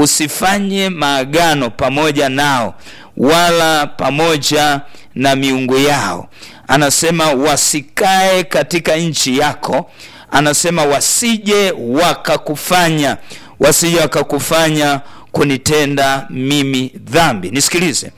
usifanye maagano pamoja nao wala pamoja na miungu yao. Anasema wasikae katika nchi yako, anasema wasije wakakufanya wasije wakakufanya kunitenda mimi dhambi. Nisikilize,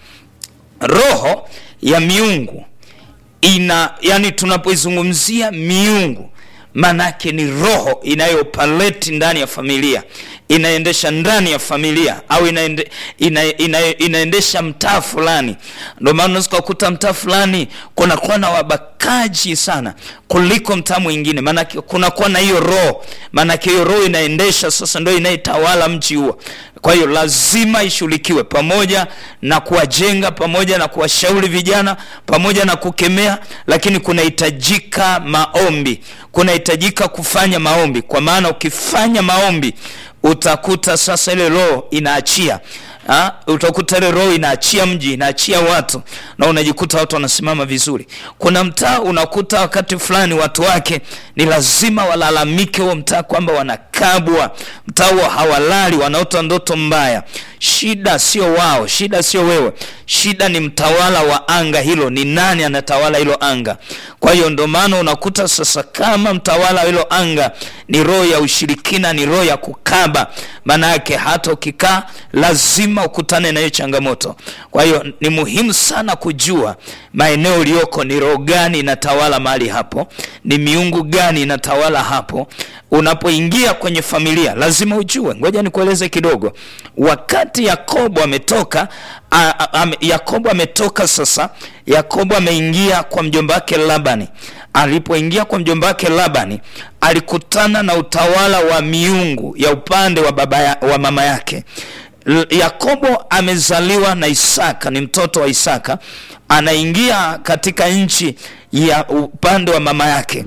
roho ya miungu ina yani, tunapoizungumzia miungu manake ni roho inayopaleti ndani ya familia, inaendesha ndani ya familia au inaende, ina, ina, inaendesha mtaa fulani. Ndio maana unaweza kukuta mtaa fulani kunakuwa na wabakaji sana kuliko mtaa mwingine, maanake kunakuwa na hiyo roho, maanake hiyo roho inaendesha sasa, ndio inayetawala mji huo. Kwa hiyo lazima ishughulikiwe pamoja na kuwajenga, pamoja na kuwashauri vijana, pamoja na kukemea, lakini kunahitajika maombi, kunahitajika kufanya maombi, kwa maana ukifanya maombi utakuta sasa ile roho inaachia ha? Utakuta ile roho inaachia mji, inaachia watu, na unajikuta watu wanasimama vizuri. Kuna mtaa unakuta wakati fulani watu wake ni lazima walalamike huo mtaa kwamba wanakabwa, mtaa huo hawalali, wanaota ndoto mbaya. Shida sio wao, shida sio wewe, shida ni mtawala wa anga hilo. Ni nani anatawala hilo anga? Kwa hiyo ndo maana unakuta sasa, kama mtawala wa hilo anga ni roho ya ushirikina, ni roho ya kukaba, maana yake hata ukikaa lazima ukutane na hiyo changamoto. Kwa hiyo ni muhimu sana kujua maeneo uliyoko, ni roho gani inatawala mahali hapo, ni miungu gani inatawala hapo. Unapoingia kwenye familia lazima ujue. Ngoja nikueleze kidogo. Wakati Yakobo ametoka Yakobo ametoka sasa, Yakobo ameingia kwa mjomba wake Labani. Alipoingia kwa mjomba wake Labani, alikutana na utawala wa miungu ya upande wa baba ya, wa mama yake. Yakobo amezaliwa na Isaka, ni mtoto wa Isaka, anaingia katika nchi ya upande wa mama yake.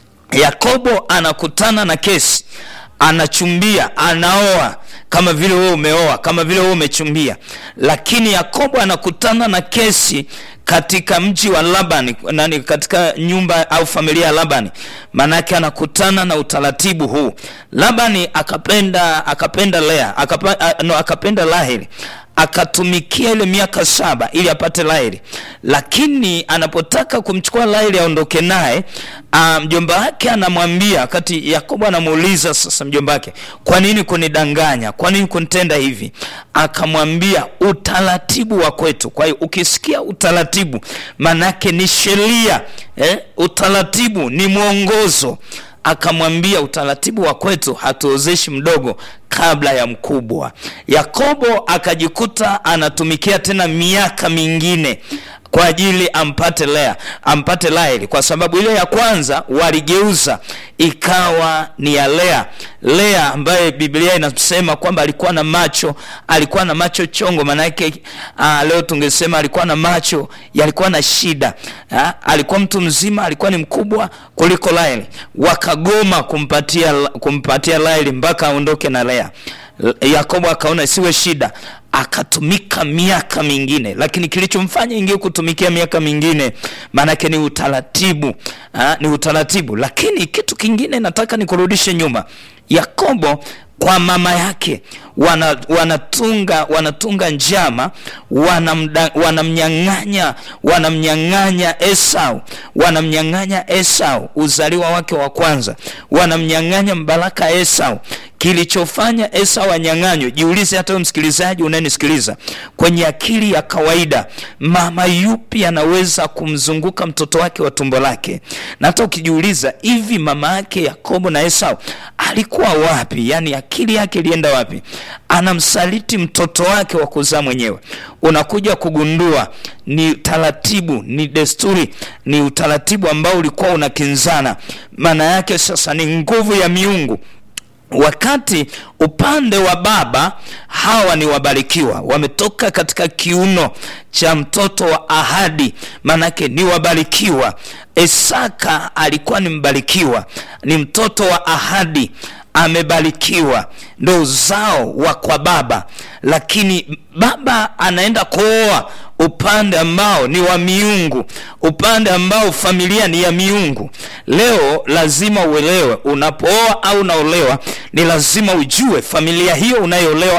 Yakobo anakutana na kesi, anachumbia, anaoa kama vile wewe umeoa, kama vile wewe umechumbia. Lakini Yakobo anakutana na kesi katika mji wa Labani, nani, katika nyumba au familia ya Labani, maanake anakutana na utaratibu huu. Labani akapenda akapenda Lea akapa, no, akapenda Raheli akatumikia ile miaka saba ili apate Raheli, lakini anapotaka kumchukua Raheli aondoke naye, mjomba wake anamwambia, wakati Yakobo anamuuliza sasa mjomba wake, kwa nini kunidanganya? Kwa nini kunitenda hivi? Akamwambia utaratibu wa kwetu. Kwa hiyo ukisikia utaratibu, manake ni sheria eh? Utaratibu ni mwongozo akamwambia utaratibu wa kwetu hatuozeshi mdogo kabla ya mkubwa. Yakobo akajikuta anatumikia tena miaka mingine kwa ajili ampate Lea, ampate Raheli, kwa sababu ile ya kwanza waligeuza ikawa ni ya Lea. Lea ambaye Biblia inasema kwamba alikuwa na macho, alikuwa na macho chongo, maana yake leo tungesema alikuwa na macho yalikuwa na shida ha? Alikuwa mtu mzima, alikuwa ni mkubwa kuliko Raheli. Wakagoma kumpatia kumpatia Raheli mpaka aondoke na Lea. Yakobo akaona siwe shida, akatumika miaka mingine, lakini kilichomfanya ingie kutumikia miaka mingine maanake ni utaratibu ha? Ni utaratibu. Lakini kitu kingine nataka nikurudishe nyuma. Yakobo kwa mama yake wana, wanatunga wanatunga njama, wanamnyang'anya wanamnyang'anya Esau, wanamnyang'anya Esau uzaliwa wake wa kwanza, wanamnyang'anya mbaraka Esau. Kilichofanya Esau anyang'anywe, jiulize hata wewe msikilizaji unayenisikiliza, kwenye akili ya kawaida, mama yupi anaweza kumzunguka mtoto wake wa tumbo lake? Na hata ukijiuliza hivi, mama yake Yakobo na Esau alikuwa wapi? Yani akili yake ilienda wapi? Anamsaliti mtoto wake wa kuzaa mwenyewe. Unakuja kugundua ni taratibu, ni desturi, ni utaratibu ambao ulikuwa unakinzana. Maana yake sasa ni nguvu ya miungu wakati upande wa baba hawa ni wabarikiwa, wametoka katika kiuno cha mtoto wa ahadi, maanake ni wabarikiwa. Isaka alikuwa ni mbarikiwa, ni mtoto wa ahadi, amebarikiwa, ndo uzao wa kwa baba, lakini baba anaenda kuoa upande ambao ni wa miungu, upande ambao familia ni ya miungu. Leo lazima uelewe, unapooa au unaolewa, ni lazima ujue familia hiyo unayoolewa